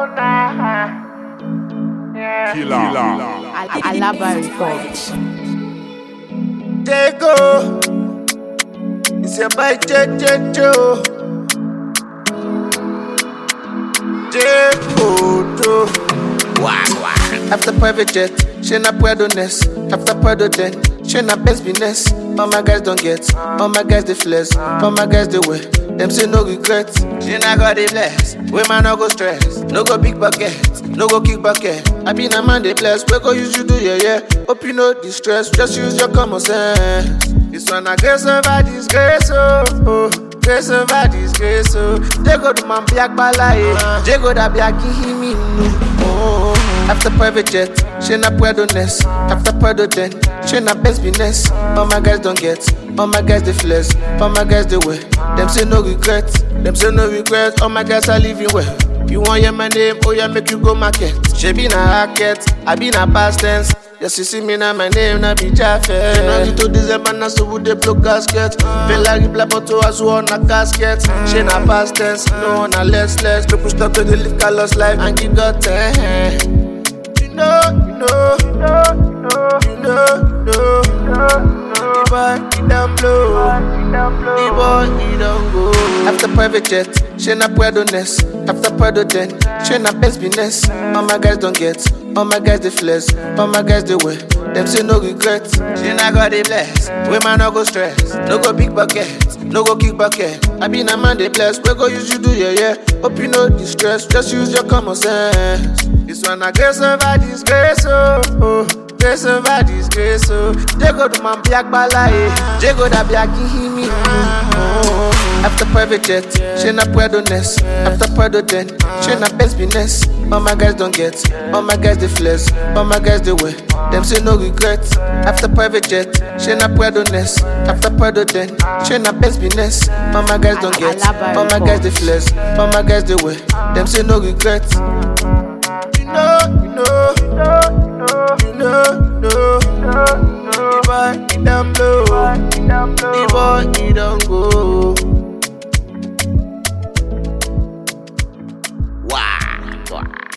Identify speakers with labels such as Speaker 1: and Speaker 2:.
Speaker 1: Alaba Records.
Speaker 2: Tego. It's your boy JJ Joe. J-Photo. After private jet, she na puedo nest. After puedo den, she na best business. All my guys don't get, all my guys they flex, all my guys they wear. Them say no regret. She na got the bless. We man no go stress, no go big bucket, no go kick bucket. I been a man they bless, we go use you do yeah yeah. Hope you know distress, just use your common sense. This one a grace over disgrace oh. oh. Grace over disgrace oh. Jego do man black balaye, Jego da black himi nu. Oh. After private jet, she na puedo nest. After puedo den, she na best business. All my guys don't get, all my guys they flex, all my guys they wear. Them say no regret, them say no regret. All my guys are living well. You want hear my name, oh yeah, make you go market. She be na racket, I be na past tense. Yes, you see me now, my name na be Jaffe. January to December, na so would they blow gasket. Feel like black bottle as well na casket. She na past tense, no na less less. People stop to the live colors life and give God ten. You know, you know, you know, you know, you know, you know. The boy, he down blow. The boy, he don't go. After private jet, she na puedo nest. After puedo den, she na best business. All my guys don't get, all my guys they flex, all my guys they wear. Them say no regret. She na got the bless. We man no go stress, no go big bucket, no go kick bucket. I been a man they bless, we go use you do yeah yeah. Hope you know distress, just use your common sense. This one a grace over disgrace oh. oh. Grace over disgrace oh. Jego do man black balaye, Jego da black himi oh. After private jet, she na puedo nest. After puedo den, she na best business. All my guys don't get, all my guys they flex, all my guys they wear. Them say no regret. After private jet, she na puedo nest. After puedo den, she na best business. All my guys don't get, all my guys they flex, all my guys they wear. Them say no regret. You know, you know, you know, you know, you know. The boy, he down blow. The boy, he don't go.